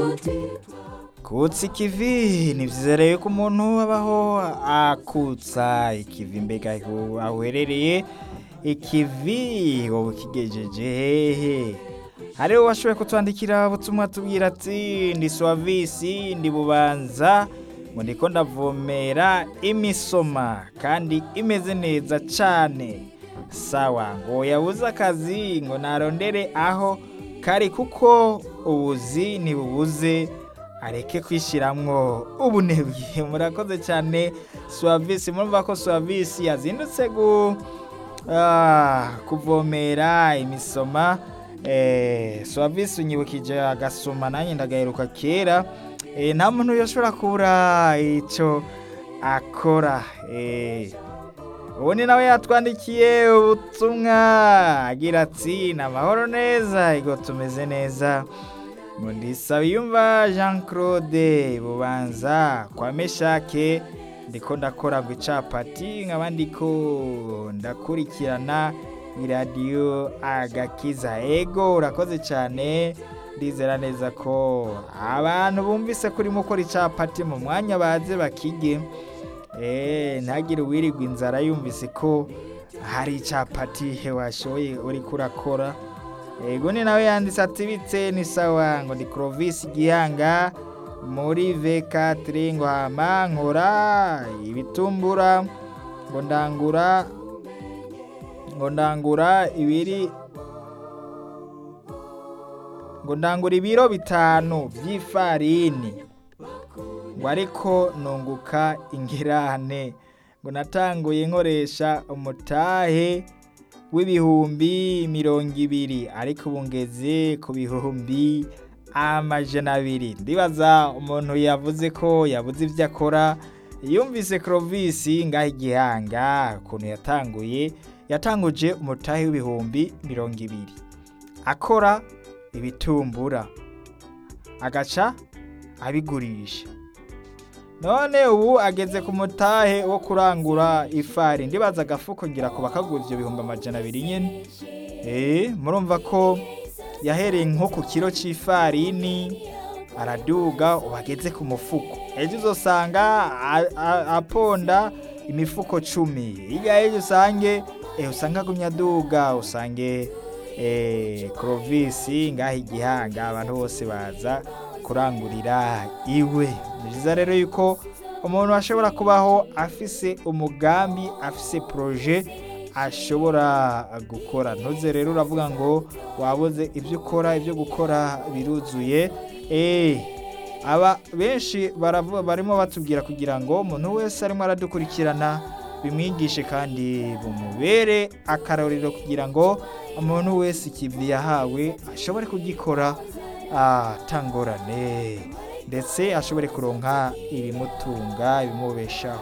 kutsa ikivi ni vyiza rero ko umuntu abaho akutsa ikivi mbega aho aho uherereye ikivi wowe ukigejeje hehe hariho washoboye kutwandikira ubutumwa tubwira ati ndi swavisi ndi bubanza ngo ndiko ndavomera imisoma kandi imeze neza cane sawa ngo yabuze akazi ngo narondere aho kari kuko ubuzi ntibubuze areke kwishiramwo ubunebwe murakoze cyane swavisi murumva ko swavisi yazindutse gu ah, kuvomera imisoma eh, swavisi unyibukije agasoma nanjye ndagaheruka kera eh, nta muntu yoshobora kubura ico akora eh, ubundi nawe yatwandikiye ubutumwa agira ati ni amahoro neza ego tumeze neza ngo ndisabiyumva jean claude bubanza kwa meshake ndiko ndakora ngo icapati nkaba ndiko ndakurikirana iradiyo agakiza ego urakoze cyane ndizera neza ko abantu bumvise ko urimo ukora icapati mu mwanya baze bakige Eh, ntagire uwirirwa inzara yumvise ko hari icapati he washoboye uriko urakora ego ni nawe yanditse ati bitse ni sawa ngo ndi Clovis Gihanga muri V4 ngo hama nkora ibitumbura ngo ndangura ngo ndangura ibiri ngo ndangura ibiro bitanu by'ifarini ngo ariko nunguka ingirane ngo natanguye nkoresha umutahe w'ibihumbi mirongo ibiri ariko ubu ngeze ku bihumbi amajana abiri ndibaza umuntu yavuze ko yabuze ibyo akora yumvise Clovis ngaho igihanga ukuntu yatanguye yatanguje umutahe w'ibihumbi mirongo ibiri akora ibitumbura agaca abigurisha none ubu ageze ku mutahe wo kurangura ifari ndibaza agafuko ngira kuba kagura ibyo bihumbi amajana abiri nyine eh murumva ko yahereye nko ku kiro cy'ifarini araduga ubu ageze ku mufuko ejo uzosanga a- a- aponda imifuko cumi hirya y'ejo usange eh, usanga agumya aduga usange eh, Clovis ngaho igihanga abantu bose baza kurangurira iwe ni byiza rero yuko umuntu ashobora kubaho afise umugambi afise proje ashobora gukora ntuze rero uravuga ngo wabuze ibyo ukora ibyo gukora biruzuye eh aba benshi baravuga barimo batubwira kugira ngo umuntu wese arimo aradukurikirana bimwigishe kandi bumubere akarorero kugira ngo umuntu wese ikivi yahawe ashobore kugikora atangorane ndetse ashobore kuronka ibimutunga ibimubeshaho